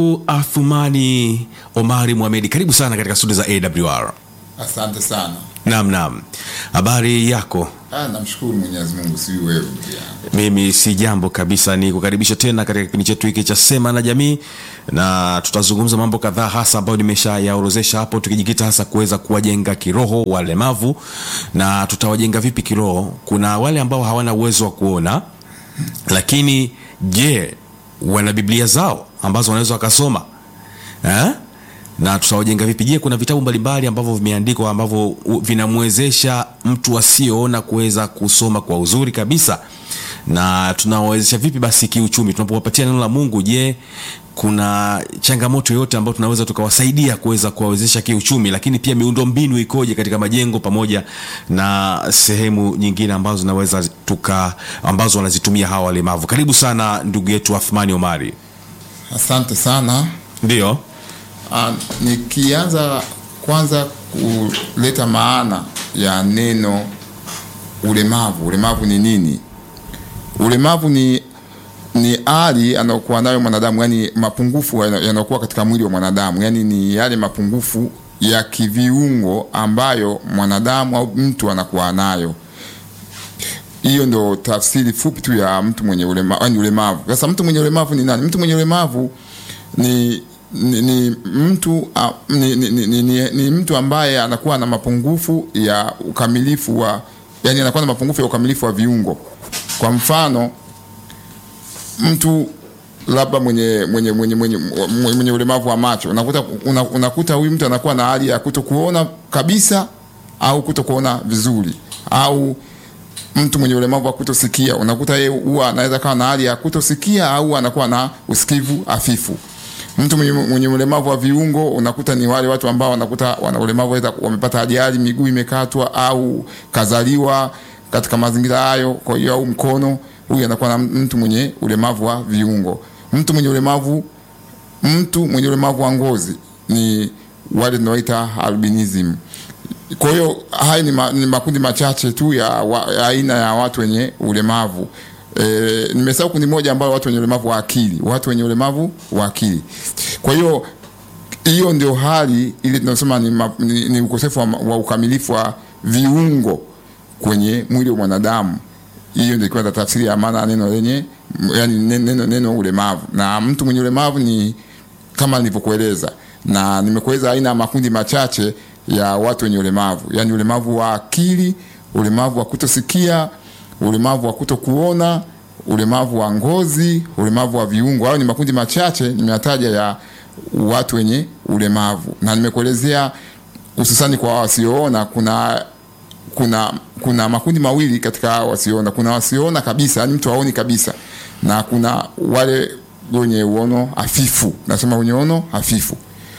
Athumani Omari Mohamed, karibu sana katika studio za AWR. Asante sana. Naam, naam, habari yako? Ah, namshukuru Mwenyezi Mungu, si wewe pia. Mimi si jambo kabisa, ni kukaribisha tena katika kipindi chetu hiki cha Sema na Jamii, na tutazungumza mambo kadhaa hasa ambayo nimeshayaorozesha hapo, tukijikita hasa kuweza kuwajenga kiroho walemavu. Na tutawajenga vipi kiroho? Kuna wale ambao hawana uwezo wa kuona, lakini je, wana Biblia zao ambazo wanaweza wakasoma eh? na tutawajenga vipi? Je, kuna vitabu mbalimbali ambavyo vimeandikwa ambavyo u- vinamwezesha mtu asiyeona kuweza kusoma kwa uzuri kabisa, na tunawawezesha vipi basi kiuchumi tunapowapatia neno la Mungu? Je, kuna changamoto yoyote ambayo tunaweza tukawasaidia kuweza kuwawezesha kiuchumi? Lakini pia miundo mbinu ikoje katika majengo pamoja na sehemu nyingine ambazo zinaweza tuka ambazo wanazitumia hawa walemavu? Karibu sana ndugu yetu Athmani Omari. Asante sana. Ndio. Ah, nikianza kwanza kuleta maana ya neno ulemavu. Ulemavu ni nini? Ulemavu ni ni hali anayokuwa nayo mwanadamu, yani mapungufu yana- yanayokuwa katika mwili wa mwanadamu, yani ni yale mapungufu ya kiviungo ambayo mwanadamu au mtu anakuwa nayo. Hiyo ndo tafsiri fupi tu ya mtu mwenye ulemavu, yani ulemavu. Sasa mtu mwenye ulemavu ni nani? Mtu mwenye ulemavu ni ni, ni mtu a, ni, ni, ni, ni, ni, ni mtu ambaye anakuwa na mapungufu ya ukamilifu wa yani anakuwa na mapungufu ya ukamilifu wa viungo. Kwa mfano mtu labda mwenye mwenye mwenye mwenye, mwenye, mwenye ulemavu wa macho unakuta una, unakuta huyu mtu anakuwa na hali ya kutokuona kabisa au kutokuona vizuri au mtu mwenye ulemavu wa kutosikia unakuta yeye huwa anaweza kawa na hali ya kutosikia au anakuwa na usikivu hafifu. Mtu mwenye, mwenye ulemavu wa viungo unakuta ni wale watu ambao wanakuta wana ulemavu aidha wamepata ajali, miguu imekatwa au kazaliwa katika mazingira hayo, kwa hiyo au mkono, huyu anakuwa na mtu mwenye ulemavu wa viungo. Mtu mwenye ulemavu mtu mwenye ulemavu wa ngozi ni wale tunaoita albinism. Kwa hiyo haya ni, ma, ni makundi machache tu ya, wa, ya aina ya watu wenye ulemavu. E, nimesahau kundi moja ambalo watu wenye ulemavu wa akili, watu wenye ulemavu wa akili. Kwa hiyo hiyo ndio hali ile tunasema ni, ma, ni, ni ukosefu wa, wa ukamilifu wa viungo kwenye mwili wa mwanadamu. Hiyo ndio ikiwa tafsiri ya maana ya neno lenye yani neno, neno, neno ulemavu. Na mtu mwenye ulemavu ni kama nilivyokueleza, na nimekueleza aina ya makundi machache ya watu wenye ulemavu, yani ulemavu wa akili, ulemavu wa kutosikia, ulemavu wa kutokuona, ulemavu wa ngozi, ulemavu wa viungo. Hayo ni makundi machache nimeyataja ya watu wenye ulemavu, na nimekuelezea hususani kwa wasioona kuna kuna kuna makundi mawili katika hao wasioona. Kuna wasioona kabisa, yani mtu haoni kabisa, na kuna wale wenye uono hafifu, nasema wenye uono hafifu.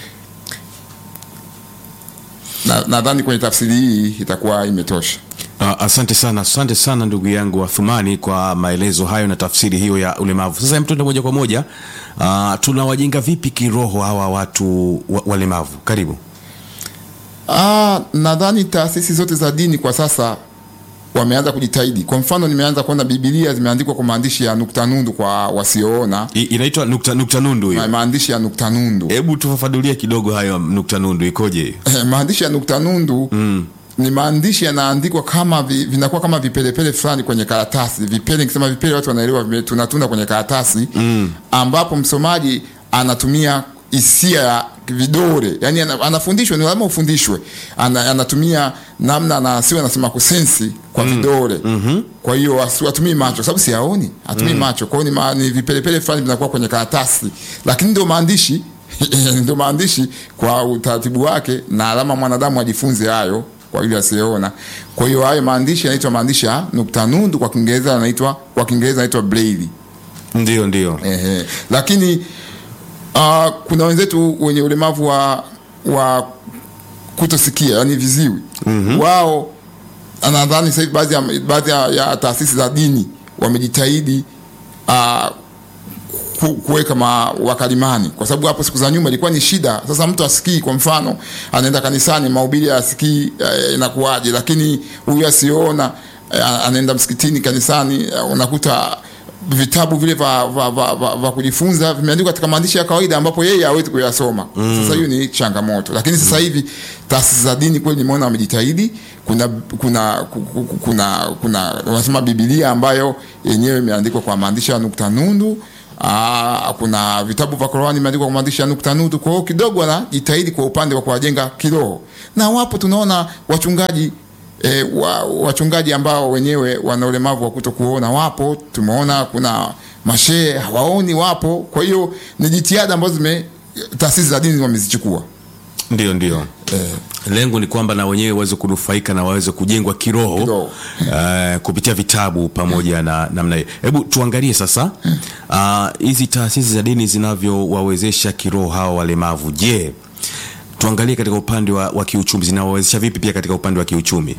Na nadhani kwenye tafsiri hii itakuwa imetosha. Uh, asante sana, asante sana ndugu yangu Athumani kwa maelezo hayo na tafsiri hiyo ya ulemavu. Sasa hem, tuende moja kwa moja, uh, tunawajenga vipi kiroho hawa watu wa, walemavu? Karibu. Ah, nadhani taasisi zote za dini kwa sasa wameanza kujitahidi. Kwa mfano, nimeanza kuona Biblia zimeandikwa kwa maandishi ya nukta nundu kwa wasioona, I, inaitwa nukta, nukta nundu na hiyo. maandishi ya nukta nundu. Hebu tufafanulie kidogo hayo nukta nundu ikoje? Eh, maandishi ya nukta nundu mm. ni maandishi yanaandikwa kama vi, vinakuwa kama vipelepele fulani kwenye karatasi. Vipele, nikisema vipele watu wanaelewa, vime- tunatunda kwenye karatasi mm. ambapo msomaji anatumia hisia ya vidole, yani ana- anafundishwa, ni lazima ufundishwe, ana, anatumia namna na sio anasema kusensi kwa vidole mm-hmm. kwa hiyo asi- atumii macho sababu siaoni, atumii mm. macho. Kwa hiyo ni, ma, ni vipelepele fulani vinakuwa kwenye karatasi, lakini ndio maandishi ndio maandishi kwa utaratibu wake, na alama mwanadamu ajifunze hayo kwa yule asiyeona. Kwa hiyo hayo maandishi yanaitwa maandishi ya nukta nundu, kwa Kiingereza yanaitwa kwa Kiingereza yanaitwa braille. Ndio, ndio. Ehe. Lakini uh, kuna wenzetu wenye ulemavu wa wa kutosikia yani viziwi mm-hmm. wao nadhani sasa hivi baadhi ya, baadhi ya, ya taasisi za dini wamejitahidi uh, ku- kuweka ma- wakalimani kwa sababu hapo siku za nyuma ilikuwa ni shida. Sasa mtu asikii, kwa mfano anaenda kanisani, mahubiri asikii, eh, inakuwaje? Lakini huyu asiona eh, anaenda msikitini, kanisani, eh, unakuta vitabu vile vya va, va, va, va kujifunza vimeandikwa katika maandishi ya kawaida ambapo yeye hawezi kuyasoma. Mm. Sasa hiyo ni changamoto, lakini sasa hivi taasisi za dini kweli nimeona wamejitahidi. Kuna kuna ku- ku- ku- kuna kuna wanasema Biblia ambayo yenyewe imeandikwa kwa maandishi ya nukta nundu. Aa, kuna vitabu vya Qur'ani imeandikwa kwa maandishi ya nukta nundu. Kwa hiyo kidogo wanajitahidi kwa upande wa kuwajenga kiroho, na wapo tunaona wachungaji e, wa, wachungaji ambao wenyewe wana ulemavu wa kutokuona wapo. Tumeona kuna mashehe hawaoni wapo. Kwa hiyo ni jitihada ambazo zime taasisi za dini wamezichukua. ndio ndio lengo ni kwamba na wenyewe waweze kunufaika na waweze kujengwa kiroho Kiroho. uh, kupitia vitabu pamoja na namna hiyo hebu tuangalie sasa ah, hizi taasisi za dini zinavyowawezesha kiroho hawa walemavu je tuangalie katika upande wa, wa kiuchumi zinawawezesha vipi pia katika upande wa kiuchumi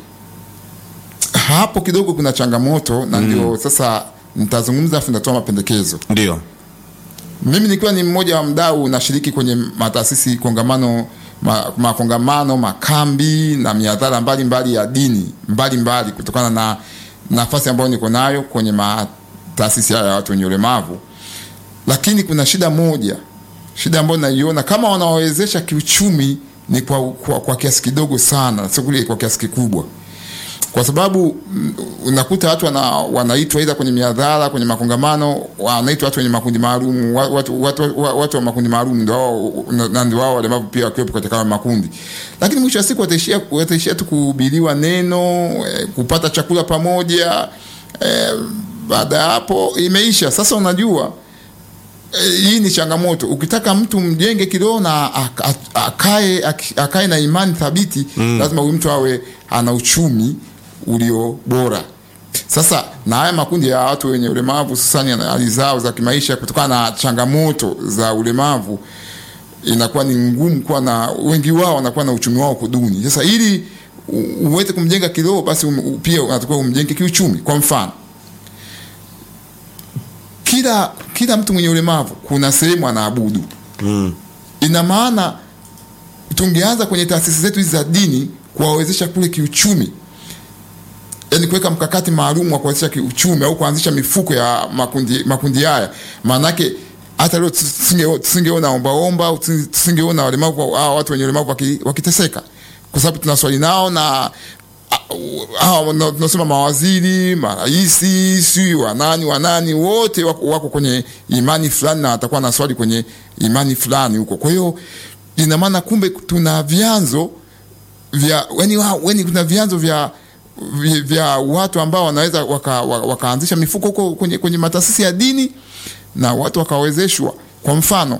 Hapo kidogo kuna changamoto na ndio sasa nitazungumza afu nitatoa mapendekezo. ndio Mimi nikiwa ni mmoja wa mdau nashiriki kwenye mataasisi kongamano ma, makongamano makambi na miadhara mbalimbali ya dini mbalimbali kutokana na nafasi ambayo niko nayo kwenye mataasisi haya ya watu wenye ulemavu, lakini kuna shida moja, shida ambayo naiona kama wanawawezesha kiuchumi ni kwa, kwa, kwa kiasi kidogo sana, sio kule kwa kiasi kikubwa kwa sababu mm, unakuta watu wana, wanaitwa aidha kwenye miadhara, kwenye makongamano, wanaitwa watu wenye makundi maalum, wa- watu, watu, watu, watu wa makundi maalum ndio wao na- na ndio wao walemavu pia wakiwepo katika hayo makundi, lakini mwisho wa siku wataishia wataishia tu kuhubiriwa neno eh, kupata chakula pamoja eh, baada ya hapo imeisha. Sasa unajua Eh, hii ni changamoto. Ukitaka mtu mjenge kiroho na ak- ak- akae ak- akae na imani thabiti mm. lazima huyu mtu awe ana uchumi ulio bora. Sasa na haya makundi ya watu wenye ulemavu hususani na hali zao za kimaisha, kutokana na changamoto za ulemavu, inakuwa ni ngumu kuwa na wengi wao wanakuwa na uchumi wao kuduni. Sasa ili u- uweze kumjenga kiroho, basi um, u- pia unatakiwa umjenge kiuchumi. Kwa mfano kila kila mtu mwenye ulemavu kuna sehemu anaabudu mm. ina maana tungeanza kwenye taasisi zetu hizi za dini kuwawezesha kule kiuchumi, yaani kuweka mkakati maalum wa kuwezesha kiuchumi au kuanzisha mifuko ya makundi, makundi haya. Maanake hata leo tusinge- tusingeona ombaomba au tusi- tusingeona walemavu hawa watu wenye ulemavu waki- wakiteseka, kwa sababu tunaswali nao na hawa na- tunasema mawaziri, maraisi, si wanani wanani, wote wako, wako kwenye imani fulani na watakuwa na swali kwenye imani fulani huko. Kwa hiyo ina maana kumbe tuna vyanzo vya yani, wa- yani kuna vyanzo vya vya, vya watu ambao wanaweza waka, waka, wakaanzisha mifuko huko kwenye, kwenye mataasisi ya dini na watu wakawezeshwa. Kwa mfano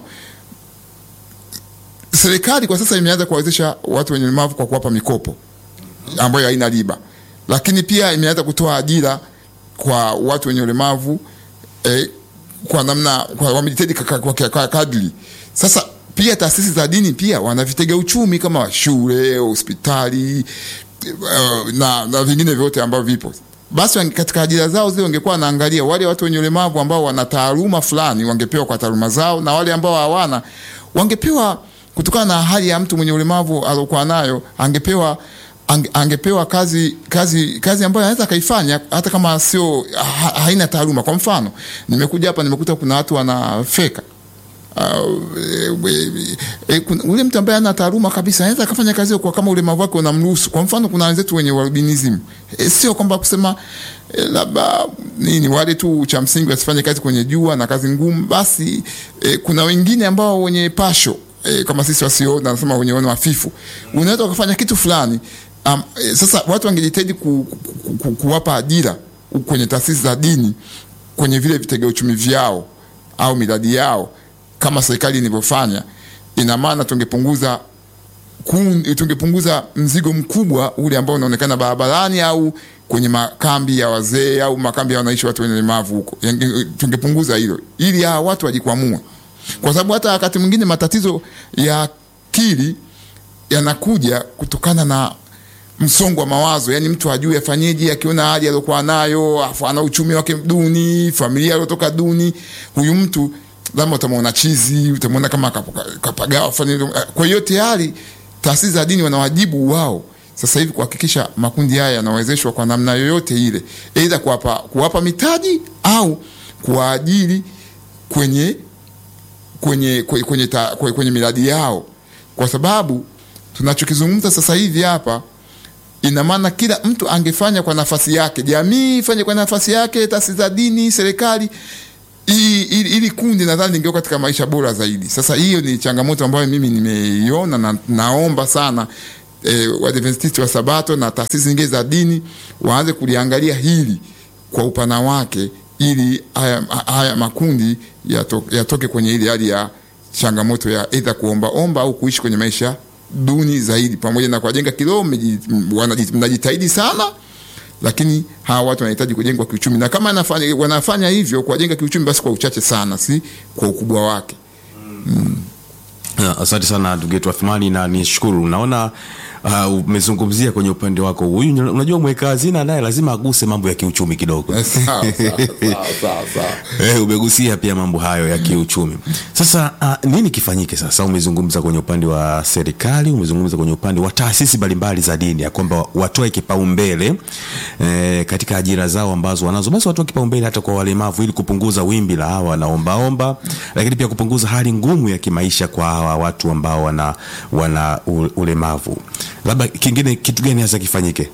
serikali kwa sasa imeanza kuwawezesha watu wenye ulemavu kwa kuwapa mikopo ambayo haina riba, lakini pia imeanza kutoa ajira kwa watu wenye ulemavu eh, kwa namna kwa wamejitahidi kwa, kwa, kwa, kwa kadri. Sasa pia taasisi za dini pia wanavitega uchumi kama shule, hospitali uh, na, na vingine vyote ambavyo vipo. Basi wange- katika ajira zao zile wangekuwa wanaangalia wale watu wenye ulemavu ambao wana taaluma fulani wangepewa kwa taaluma zao, na wale ambao hawana wangepewa kutokana na hali ya mtu mwenye ulemavu aliokuwa nayo, angepewa ange, angepewa kazi kazi kazi ambayo anaweza akaifanya hata kama sio ha, haina taaluma. Kwa mfano, nimekuja hapa nimekuta kuna watu wanafeka Uh, e, e, kuna- ule mtu ambaye ana taaluma kabisa anaweza akafanya kazi hiyo kwa kama ulemavu wake unamruhusu. Kwa mfano, kuna wenzetu wenye albinism e, sio kwamba kusema e, labda nini wale tu cha msingi wasifanye kazi kwenye jua na kazi ngumu. Basi e, kuna wengine ambao wenye pasho e, kama sisi wasiona, nasema wenye ono hafifu, unaweza ukafanya kitu fulani um, e, sasa watu wangejitahidi ku, ku, ku, kuwapa ajira kwenye taasisi za dini kwenye vile vitega uchumi vyao au miradi yao kama serikali ilivyofanya, ina maana tungepunguza kun- tungepunguza mzigo mkubwa ule ambao unaonekana barabarani au kwenye makambi ya wazee au makambi ya wanaishi watu wenye ulemavu huko. Yange- Tungepunguza hilo ili hawa watu wajikwamue, kwa sababu hata wakati mwingine matatizo ya akili yanakuja kutokana na msongo wa mawazo, yani mtu ajue afanyeje, akiona hali aliyokuwa nayo, afu ana uchumi wake duni, familia aliyotoka duni, huyu mtu labda utamwona chizi, utamwona kama kap- kapagawa fanya. Kwa hiyo tayari taasisi za dini wana wajibu wao sasa hivi kuhakikisha makundi haya yanawezeshwa kwa namna yoyote ile, aidha kuwapa kuwapa mitaji au kuwaajiri kwenye kwenye kwenye, kwenye, ta, kwenye, kwenye miradi yao, kwa sababu tunachokizungumza sasa hivi hapa ina maana kila mtu angefanya kwa nafasi yake, jamii ifanye kwa nafasi yake, taasisi za dini, serikali ili, ili, ili kundi nadhani lingekuwa katika maisha bora zaidi. Sasa hiyo ni changamoto ambayo mimi nimeiona na naomba sana eh, Waadventisti wa Sabato na taasisi zingine za dini waanze kuliangalia hili kwa upana wake ili haya, haya makundi yatoke, yatoke kwenye ile hali ya changamoto ya aidha kuombaomba au kuishi kwenye maisha duni zaidi, pamoja na kuwajenga kiroho. Mnajitahidi sana, lakini hawa watu wanahitaji kujengwa kiuchumi, na kama anafanya, wanafanya hivyo kuwajenga kiuchumi, basi kwa uchache sana, si kwa ukubwa wake. Mm. Asante sana ndugu yetu Athmani, na nishukuru. Naona uh, umezungumzia kwenye upande wako huyu, unajua mweka hazina naye lazima aguse mambo ya kiuchumi kidogo. Sawa, sawa, sawa, sawa, sawa. Eh, umegusia pia mambo hayo ya kiuchumi. Sasa uh, nini kifanyike sasa? Umezungumza kwenye upande wa serikali, umezungumza kwenye upande wa taasisi mbalimbali za dini ya kwamba watoe kipaumbele eh, katika ajira zao ambazo wanazo, basi watoe kipaumbele hata kwa walemavu ili kupunguza wimbi la hawa wanaombaomba, lakini pia kupunguza hali ngumu ya kimaisha kwa hawa watu ambao wana, wana u- ulemavu. Labda kingine kitu gani hasa kifanyike?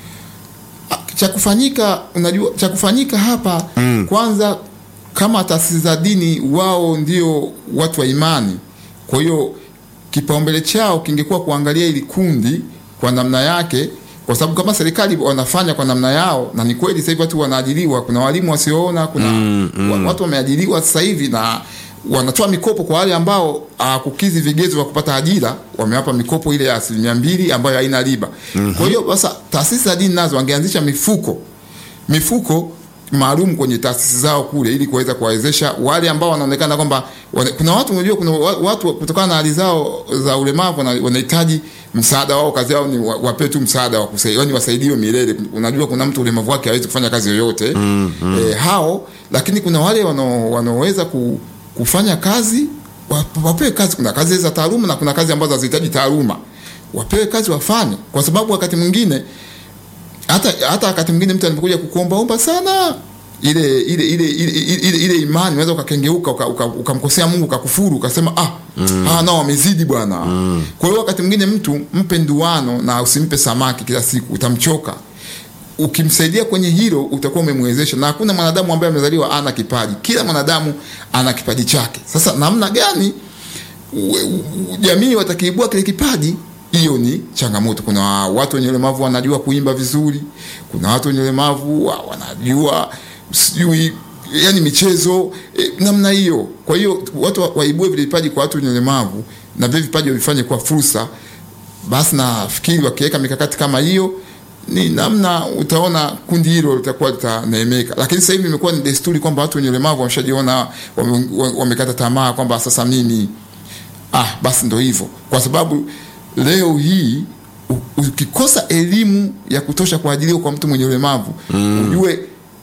cha kufanyika unajua cha kufanyika hapa mm. kwanza kama taasisi za dini wao ndio watu wa imani kwa hiyo kipaumbele chao kingekuwa kuangalia ili kundi kwa namna yake kwa sababu kama serikali wanafanya kwa namna yao na ni kweli sasa hivi watu wanaajiriwa kuna walimu wasioona kuna mm, mm. watu wameajiriwa sasa hivi na wanatoa mikopo kwa wale ambao hawakukizi vigezo vya kupata ajira, wamewapa mikopo ile ya asilimia mbili ambayo haina riba. mm-hmm. Kwa hiyo sasa taasisi za dini nazo wangeanzisha mifuko mifuko maalum kwenye taasisi zao kule, ili kuweza kuwawezesha wale ambao wanaonekana kwamba wana, kuna watu unajua, kuna wa- watu kutokana na hali zao za ulemavu wana- wanahitaji msaada wao, kazi yao ni wa- wapewe tu msaada wa kusaidia, yani wasaidiwe milele. Unajua kuna mtu ulemavu wake hawezi kufanya kazi yoyote mm-hmm. E, hao lakini kuna wale wanao- wanaoweza ku, kufanya kazi wa- wapewe kazi. Kuna kazi za taaluma na kuna kazi ambazo hazihitaji taaluma, wapewe kazi wafanye, kwa sababu wakati mwingine hata hata wakati mwingine mtu anapokuja kukuombaomba sana ile ile ile ile, ile, ile imani unaweza ukakengeuka ukamkosea uka, uka ukamkosea Mungu ukakufuru ukasema ah mm. ah nao wamezidi bwana mm. kwa hiyo wakati mwingine mtu mpe nduano na usimpe samaki kila siku utamchoka ukimsaidia kwenye hilo utakuwa umemwezesha na hakuna mwanadamu ambaye amezaliwa ana kipaji kila mwanadamu ana kipaji chake sasa namna gani u- u- jamii watakiibua kile kipaji hiyo ni changamoto kuna watu wenye ulemavu wanajua kuimba vizuri kuna watu wenye ulemavu wa- wanajua sijui yani michezo e, namna hiyo kwa hiyo watu wa- waibue vile vipaji kwa watu wenye ulemavu na vile vipaji wavifanye kwa fursa basi nafikiri wakiweka mikakati kama hiyo ni namna utaona kundi hilo litakuwa litaneemeka lakini sasa hivi imekuwa ni desturi kwamba watu wenye ulemavu wameshajiona wame- wamekata tamaa kwamba sasa mimi ah basi ndo hivyo kwa sababu leo hii u- ukikosa elimu ya kutosha kwa ajili kwa mtu mwenye ulemavu mm. ujue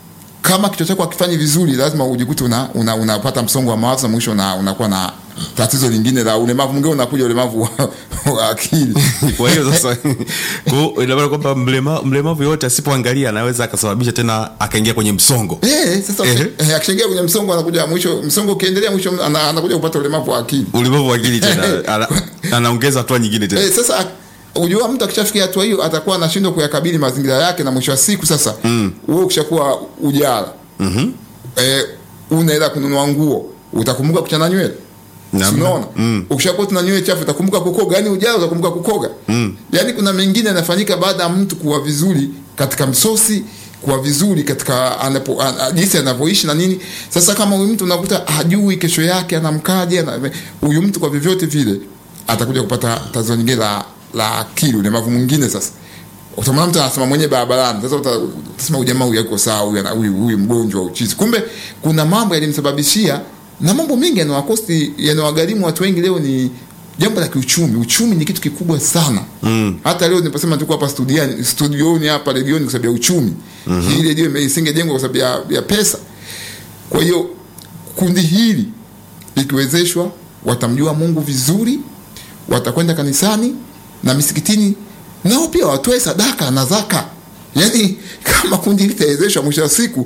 kama kichwa chako akifanyi vizuri lazima ujikute una, una, unapata msongo wa mawazo na mwisho una- unakuwa na tatizo lingine la ulemavu mwingine unakuja ulemavu wa, wa akili Kwa hiyo sasa, kwa hiyo ina maana kwamba mlema- mlemavu yote asipoangalia anaweza akasababisha tena akaingia kwenye msongo. Eh, sasa Ehe. eh, akishaingia kwenye msongo anakuja mwisho msongo ukiendelea mwisho ana- anakuja kupata ulemavu wa akili ulemavu wa akili tena ana- anaongeza hatua nyingine tena. Eh, sasa ujua mtu akishafikia hatua hiyo atakuwa anashindwa kuyakabili mazingira yake na mwisho wa siku sasa mm. wewe ukishakuwa ujala mm-hmm. eh, una hela kununua nguo utakumbuka kuchana nywele Naam. unaona mm. ukishakuwa tuna nywele chafu utakumbuka kukoga yani ujala utakumbuka kukoga mm. yani kuna mengine yanafanyika baada ya mtu kuwa vizuri katika msosi kuwa vizuri katika anapo, an, an, jinsi anavyoishi na nini sasa kama huyu mtu unakuta hajui kesho yake anamkaje ana- huyu mtu kwa vyovyote vile atakuja kupata tatizo nyingine la la akili ulemavu mwingine sasa utamwona mtu anasema mwenyewe barabarani sasa uta- utasema huyu jamaa huyu yuko sawa huyu ana- huyu huyu mgonjwa wa uchizi kumbe kuna mambo yalimsababishia na mambo mengi yanawakosti yanawagharimu watu wengi leo ni jambo la kiuchumi uchumi ni kitu kikubwa sana mm. hata leo niliposema tuko hapa studioni studioni hapa redioni kwa sababu ya uchumi mm-hmm. hii redio ime- isingejengwa kwa sababu ya, ya pesa kwa hiyo kundi hili likiwezeshwa watamjua mungu vizuri watakwenda kanisani na misikitini nao pia watoe sadaka na zaka yaani kama kundi litawezeshwa mwisho wa siku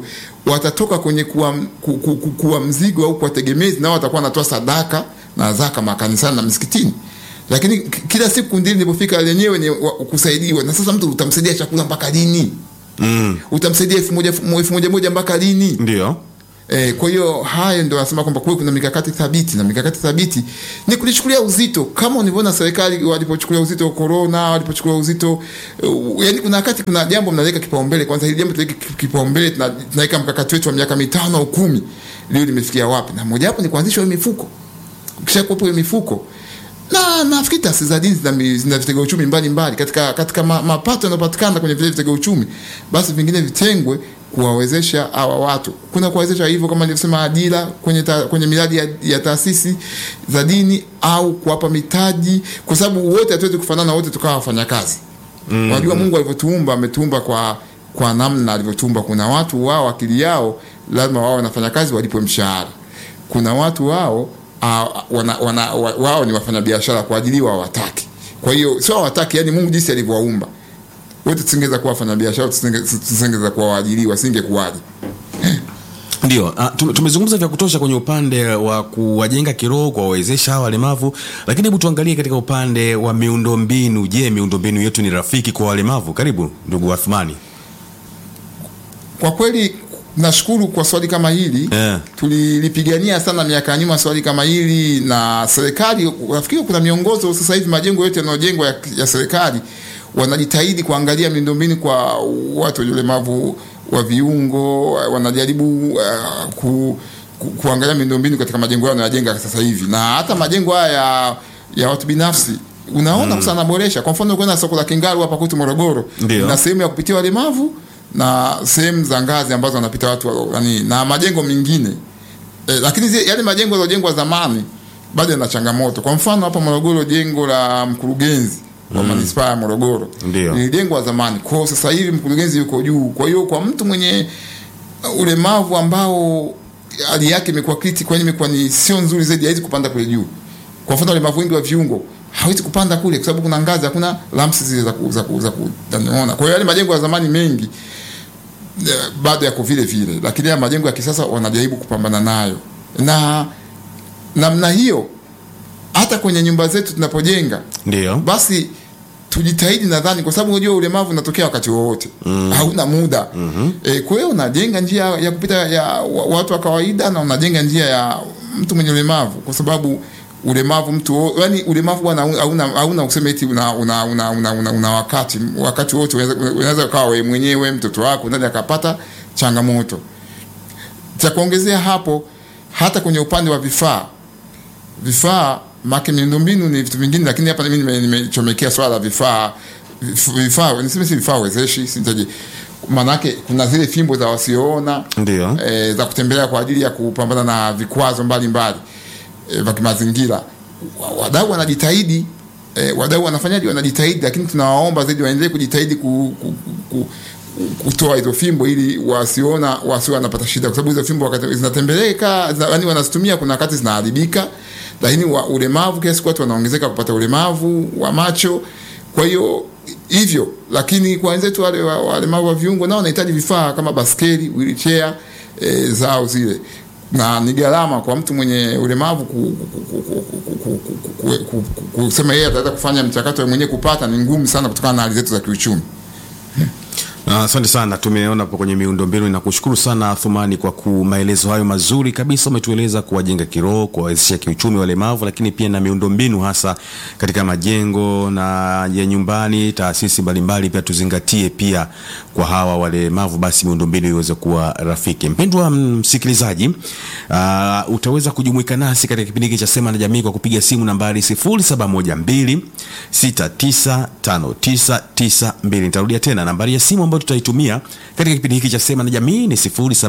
watatoka kwenye kuwa, ku, ku, ku, kuwa mzigo au kuwa tegemezi, nao watakuwa wanatoa sadaka na zaka makanisani na misikitini. Lakini k- kila siku kundi hili lilipofika lenyewe ni wa- kusaidiwa, na sasa mtu utamsaidia chakula mpaka lini? mm. Utamsaidia elfu moja elfu moja moja mpaka lini? ndio E, kwa hiyo hayo ndio nasema kwamba kuwe kuna mikakati thabiti, na mikakati thabiti ni kulichukulia uzito, kama ulivyoona serikali walipochukulia uzito corona, walipochukulia uzito uh, yani, kuna wakati kuna jambo mnaweka kipaumbele, kwanza hili jambo tuweke ki- kipaumbele, tuna- tunaweka mkakati wetu wa miaka mitano au kumi, leo limefikia wapi? Na moja wapo ni kuanzishwa hiyo mifuko. Ukishakuwepo hiyo mifuko na nafikiri taasisi za dini zina, mi- zina vitega uchumi mbalimbali katika, katika ma, mapato yanayopatikana kwenye vile vitega uchumi, basi vingine vitengwe kuwawezesha hawa watu. Kuna kuwawezesha hivyo kama nilivyosema, ajira kwenye, ta, kwenye miradi ya, ya taasisi za dini au kuwapa mitaji, kwa sababu wote hatuwezi kufanana, wote tukawa wafanyakazi. Mm. Unajua Mungu alivyotuumba ametuumba kwa kwa namna alivyotuumba. Kuna watu wao akili yao lazima wao wanafanya kazi walipwe mshahara. Kuna watu wao uh, wana, wana, wa, wao ni wafanyabiashara kuajiriwa hawataki. Kwa hiyo sio hawataki, yani Mungu jinsi alivyowaumba wote tusingeweza kuwa wafanyabiashara, tusinge- tusingeweza kuwa waajiriwa, singekuwaje? Ndio, ah, tume- tumezungumza vya kutosha kwenye upande wa kuwajenga kiroho, kuwawezesha hawa walemavu, lakini hebu tuangalie katika upande wa miundombinu. Je, miundombinu yetu ni rafiki kwa walemavu? Karibu ndugu Athmani. Kwa kweli nashukuru kwa swali kama hili Eh. tulilipigania sana miaka ya nyuma swali kama hili, na serikali, nafikiri kuna miongozo sasa hivi, majengo yote yanayojengwa ya, ya serikali wanajitahidi kuangalia miundombinu kwa watu wenye ulemavu wa viungo, wanajaribu uh, ku, ku, kuangalia miundombinu katika majengo yao yanayojenga sasa hivi, na hata majengo haya ya, ya watu binafsi unaona mm. sana boresha. Kwa mfano kwenda soko la Kingaru hapa kwetu Morogoro, Ndio. na sehemu ya kupitia walemavu na sehemu za ngazi ambazo wanapita watu wa- yani, na majengo mengine e, lakini zile yale majengo yaliyojengwa zamani bado yana changamoto. Kwa mfano hapa Morogoro, jengo la mkurugenzi wa manispaa ya Morogoro Ndio. lilijengwa zamani, kwa hiyo sasa hivi mkurugenzi yuko juu. Kwa hiyo kwa mtu mwenye ulemavu ambao hali yake imekuwa critical, kwani imekuwa ni sio nzuri zaidi, hawezi kupanda kule juu. Kwa mfano ulemavu wengi wa viungo hawezi kupanda kule kwa sababu kuna ngazi, hakuna ramps zile za ku- za ku- za kuona. Kwa hiyo yale majengo ya zamani mengi eh, bado yako vile vile, lakini haya majengo ya kisasa wanajaribu kupambana nayo, na namna hiyo hata kwenye nyumba zetu tunapojenga Ndio. basi tujitahidi, nadhani kwa sababu unajua ulemavu unatokea wakati wowote mm. hauna muda mm-hmm. E, kwa hiyo unajenga njia ya kupita ya wa- watu wa kawaida na unajenga njia ya mtu mwenye ulemavu, kwa sababu ulemavu mtu yani ulemavu bwana hauna hauna kusema eti una una, una, una, una, una wakati wakati wote unaweza unaweza ukawa wewe mwenyewe mtoto wako ndani akapata changamoto. Cha kuongezea hapo, hata kwenye upande wa vifaa vifaa make miundombinu ni vitu vingine, lakini hapa mimi nime- nimechomekea swala la vifaa vif- vifaa niseme si vifaa wezeshi sitaje, maanake kuna zile fimbo za wasioona Ndio. e, za kutembelea kwa ajili ya kupambana na vikwazo mbalimbali e, vya kimazingira. Wa- Wadau wanajitahidi e, wadau wanafanyaje? Wanajitahidi, lakini tunawaomba zaidi waendelee kujitahidi ku, ku, ku, ku, kutoa hizo fimbo ili wasiona wasiwe wanapata shida, kwa sababu hizo fimbo wakati zinatembeleka, zina- yaani wanazitumia, kuna wakati zinaharibika, lakini wa ulemavu kiasi siku watu wanaongezeka kupata ulemavu wa macho, kwa hiyo hivyo. Lakini kwa wenzetu wale wa- walemavu wa viungo nao wanahitaji vifaa kama baskeli, wheelchair e, zao zile na ni gharama kwa mtu mwenye ulemavu ku- ku- ku- ku- ku- ku- ku- ku- ku- ku- kusema yeye ataweza kufanya mchakato mwenyewe kupata ni ngumu sana kutokana na hali zetu za kiuchumi. Ah, Asante sana, tumeona hapo kwenye miundombinu. Nakushukuru sana Thumani kwa ku maelezo hayo mazuri kabisa. Umetueleza kuwajenga kiroho, kuwawezesha kiuchumi walemavu, lakini pia na miundombinu hasa katika majengo na ya nyumbani, taasisi mbalimbali, pia tuzingatie pia kwa hawa walemavu, basi miundombinu iweze kuwa rafiki. Mpendwa msikilizaji, uh, utaweza kujumuika nasi katika kipindi hiki cha Sema na Jamii kwa kupiga simu nambari 0712 695992. Nitarudia tena nambari ya simu ambayo tutaitumia katika kipindi hiki cha Sema na Jamii ni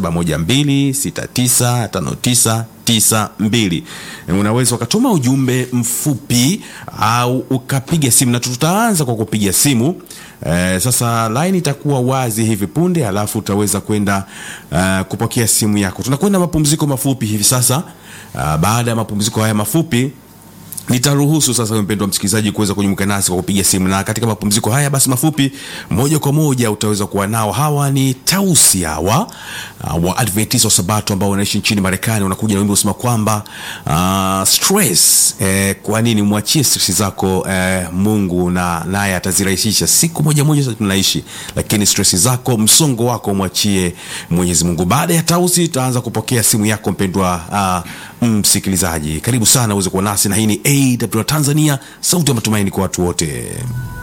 0712695992. Unaweza ukatuma ujumbe mfupi au ukapiga simu, na tutaanza kwa kupiga simu. Eh, sasa line itakuwa wazi hivi punde, halafu utaweza kwenda uh, kupokea simu yako. Tunakwenda mapumziko mafupi hivi sasa. Uh, baada ya mapumziko haya mafupi nitaruhusu sasa mpendwa msikilizaji kuweza kujumuika nasi kwa kupiga simu, na katika mapumziko haya basi mafupi, moja kwa moja utaweza kuwa nao. Hawa ni Tausi hawa uh, wa Adventista wa Sabato ambao wanaishi nchini Marekani, wanakuja na wimbo usema kwamba uh, stress eh, kwa nini mwachie stress zako eh, Mungu na naye atazirahisisha. Siku moja moja sasa tunaishi, lakini stress zako, msongo wako mwachie Mwenyezi Mungu. Baada ya Tausi tutaanza kupokea simu yako mpendwa uh, msikilizaji, karibu sana uweze kuwa nasi, na hii ni AW Tanzania, sauti ya matumaini kwa watu wote.